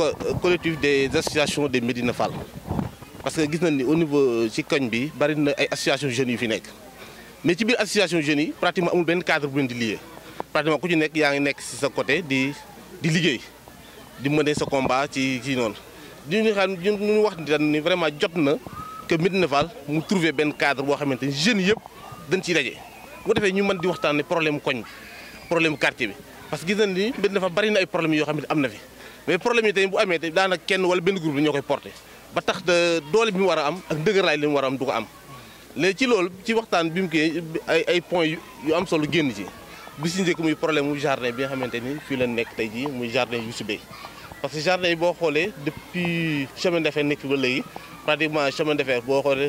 collectif des associations de Médina Fall parce que gis nañ ni au niveau ci koñ bi bari na ay association jeunes yu fi nekk mais ci biir association jeunes yi pratiquement amul benn cadre bu leen di lié pratiquement ku ci nekk yaa ngi nekk ci sa côté di di liggéey di mener sa combat ci ci noonu di ñu xam ñu wax ni vraiment jot na que Médina Fall mu trouver benn cadre boo xamante ni jeunes yëpp dañ ciy daje bu ko defee ñu mën di waxtaanee problème koñ problème quartier bi parce que gis nañ ni Médina Fall bari na ay problèmes yoo xam ne am na fi mais problème yi tey bu amee tey daanaka kenn wala benn groupe bi ñoo koy porté ba tax de doole bi mu war a am ak dëgëraay li mu war a am du ko am léegi ci loolu ci waxtaan bi mu kii ay ay points yu am solo génn ci bi si njëkk muy problème mu jardin bi nga xamante ni fii la nekk tey jii muy jardin Youssou Bey parce que jardin yi boo xoolee depuis chemin de fer nekk fi ba léegi pratiquement chemin de fer boo xoolee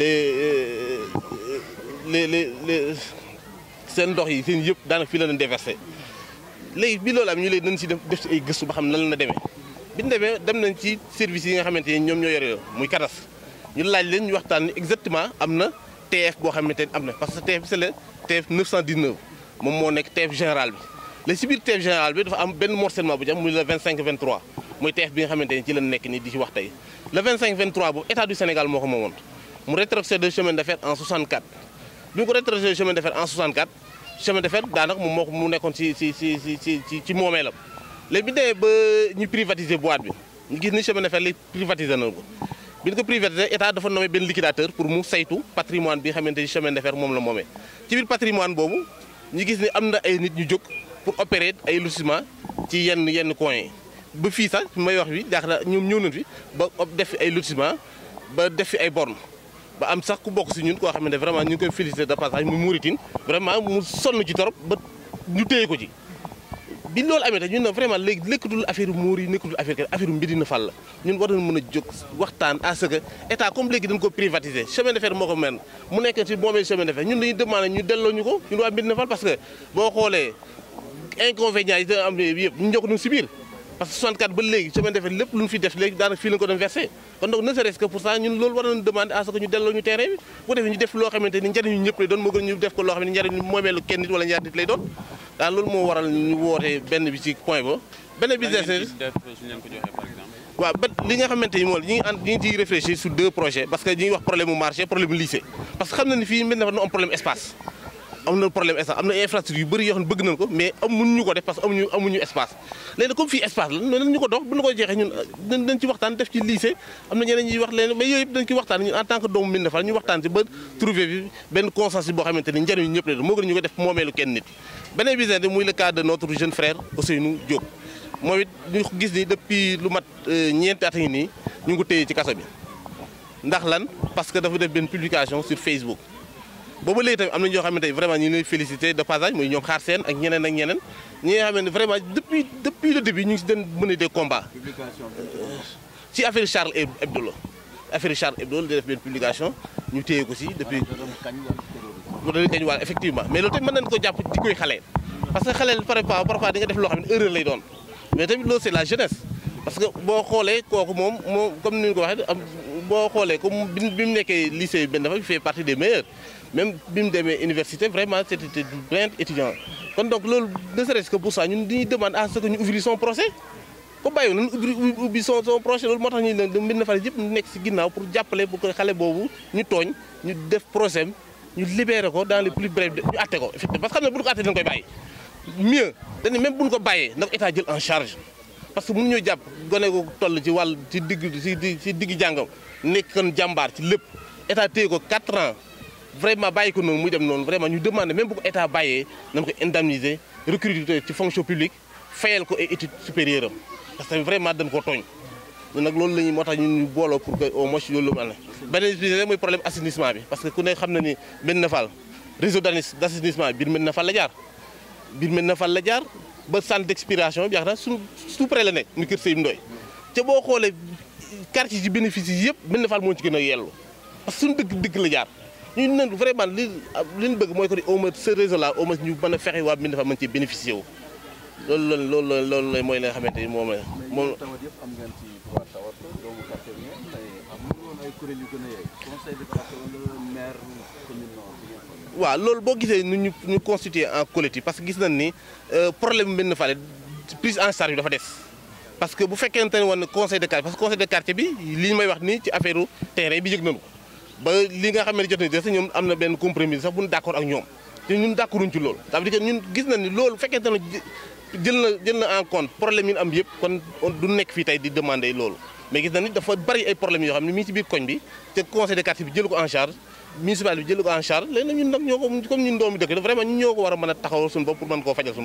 les les les les seen ndox yi seen yëpp daanaka fii la leen déversé léegi bi loolu am ñu léegi nañ si def def si ay gëstu ba xam nan la demee bi ñu demee dem nañ ci service yi nga xamante ni ñoom ñoo yore muy kadas ñu laaj leen ñu waxtaan ni exactement am na TF boo xamante ni am na parce que TF c'est le TF 919 moom moo nekk TF général bi léegi si biir TF général bi dafa am benn morcellement bu ci am muy le 25 23 muy TF bi nga xamante ni ci la nekk nii di ci wax tey le 25 23 boobu état du Sénégal moo ko moomoon mu rétrocédé chemin de fer en 64 bi mu ko rétrocédé chemin de fer en 64 chemin de fer daanaka moom moo ko mu nekkoon ci ci ci ci ci ci moomeelam léegi bi demee ba ñu privatiser boîte bi ñu gis ni chemin de fer li privatiser nañu ko bi ñu ko privatiser état dafa nommé benn liquidateur pour mu saytu patrimoine bi nga xamante ni chemin de fer moom la moomee ci biir patrimoine boobu ñu gis ni am na ay nit ñu jóg pour opérer ay lotissement ci yenn yenn coins yi ba fii sax may wax bi jaaxle ñoom ñëw nañ fi ba def fi ay lotissement ba def fi ay bornes ba am sax ku bokk si ñun koo xamante vraiment ñu ngi koy féliciter de passage muy Mauritine vraiment mu sonn ci torop ba ñu téye ko ci. bi loolu amee te ñun ne vraiment léegi nekkatul affaire muur yi nekkatul affaire affaire Médina Fall la ñun war nañu mën a jóg waxtaan à ce que état comme léegi dañ ko privatiser chemin de fer moo ko mel mu nekk ci moomee chemin de fer ñun dañuy demander ñu delloo ñu ko ñun waa Médina Fall parce que boo xoolee inconvénients yi da am yëpp ñu njokk nañu si biir parce que 64 ba léegi chemin de fer lépp lu ñu fi def léegi daanaka fii lañu ko doon versé kon donc ne serait-ce que pour ça ñun loolu war nañu demander à ce que ñu delloo ñu terrain bi bu defee ñu def loo xamante ni njëriñu ñëpp lay doon moo gën ñu def ko loo xam ne njëriñu moomeelu kenn nit wala ñaar nit lay doon daal loolu moo waral ñu woote benn bi ci point ba benn bi des waaw ba li nga xamante ni moom ñi ngi ànd ñi ngi ciy réfléchir sur deux projets parce que ñi ngi wax problème mu marché problème mu lycée parce que xam na ni fii Médina Fall na am problème espace am na problème espace am na infrastructure yu bëri yoo xam ne bëgg nañ ko mais amuñu ko def parce que amuñu amuñu espace léegi comme fii espace la nañ ñu ko dox bu ñu ko jeexee ñun dañ ci waxtaan def ci lycée am na ñeneen ñuy wax leen mais yooyu yëpp dañ ci waxtaan ñun en tant que doomu Médina Fall ñu waxtaan ci ba trouver bi benn consensus boo xamante ni njëriñu ñëpp la moo gën ñu ko def moomeelu kenn nit beneen business muy le cas de notre jeune frère Ousseynou Diop moom it ñu gis ni depuis lu mat ñeenti at ngi nii ñu ngi ko téye ci kaso bi ndax lan parce que dafa def benn publication sur Facebook booba léegi tamit am na ñoo xamante ne vraiment ñu ngi lay félicité de passage muy ñoom xaar seen ak ñeneen ak ñeneen ñi nga xam ne vraiment depuis depuis le début ñu ngi si den mener des combats ci affaire Charles Hebdo la affaire Charles Hebdo la def benn publication ñu téye ko si depuis mu doon kañ wàll effectivement mais loolu tamit mën nañu ko jàpp di koy xale parce que xale parfois parfois di nga def loo xam ne erreur lay doon mais tamit loolu c'est la jeunesse parce que boo xoolee kooku moom moom comme ni ñu ko waxee am boo xoolee comme bi mu nekkee lycée benn dafa fait partie des meilleurs même bi mu demee université vraiment c'était du brillant étudiant kon donc loolu ne serait-ce que pour ça ñun dañuy demande à ce que ñu ouvrir son procès ko bàyyi nañu ubbi ubbi son son projet loolu moo tax ñu ne Médina Fall yëpp nekk si ginnaaw pour jàppale bu ko xale boobu ñu tooñ ñu def procès ñu libéré ko dans les plus brefs ñu atte ko effectivement parce que xam ne bu ñu ko attee dañu koy bàyyi mieux dañu même bu ñu ko bàyyee na ko état jël en charge parce que mënuñoo jàpp gone ko toll ci wàll ci digg ci ci digg jàngam nekkoon jàmbaar ci lépp état téye ko 4 ans vraiment bàyyi ko noonu muy dem noonu vraiment ñu demandé même bu ko état bàyyee nañ ko indemniser recruter ci fonction publique fayal ko ay études supérieures am parce que vraiment dañ koo tooñ ñun nag loolu la ñuy moo tax ñun ñu booloo pour que au moins loolu lu am na beneen bi mooy problème assainissement bi parce que ku ne xam na ni Médina Fall réseau d'assainissement biir Médina Fall la jaar biir Médina Fall la jaar ba centre d'expiration bi yaakaar naa suñu tout près la nekk muy kër Seydou Ndoye te boo xoolee quartier ci bénéfice yi yëpp Médina Fall moo ci gën a yellu parce que suñu dëgg dëgg la jaar ñu ne vraiment li li ñu bëgg mooy que ni au moins ce réseau là au moins ñu mën a fexe waa Médina Fall mën ci bénéficier wu loolu loolu loolu loolu mooy li nga xamante ni moom la moom tawat yëpp am ngeen ci droit tawat doomu quartier bi ngeen mais amul woon ay kuréel yu gën a yeeg conseil de quartier wala maire commune nord bi ngeen waaw loolu boo gisee nu ñu ñu constitué en collectif parce que gis nañ ni problème Médina Fall prise en charge bi dafa des parce que bu fekkente ne woon conseil de quartier parce que conseil de quartier bi li ñu may wax nii ci affaire terrain bi yëg nañu ko ba li nga xam ne jot nañu des ñoom am na benn compromis sax bu ñu d'accord ak ñoom te ñun d'accorduñ ci loolu ça veut dire que ñun gis nañ ni loolu fekkente ne jël na jël na en compte problème yi ñu am yëpp kon du nekk fii tey di demander loolu mais gis nañ ni dafa bari ay problèmes yoo xam ne mi ngi ci biir koñ bi te conseil de quartier bi jël ko en charge municipal bi jël ko en charge léegi nag ñun nag ñoo ko comme ñun doomu dëkk vraiment ñun ñoo ko war a mën a taxawal suñu bopp pour mën koo fajal suñu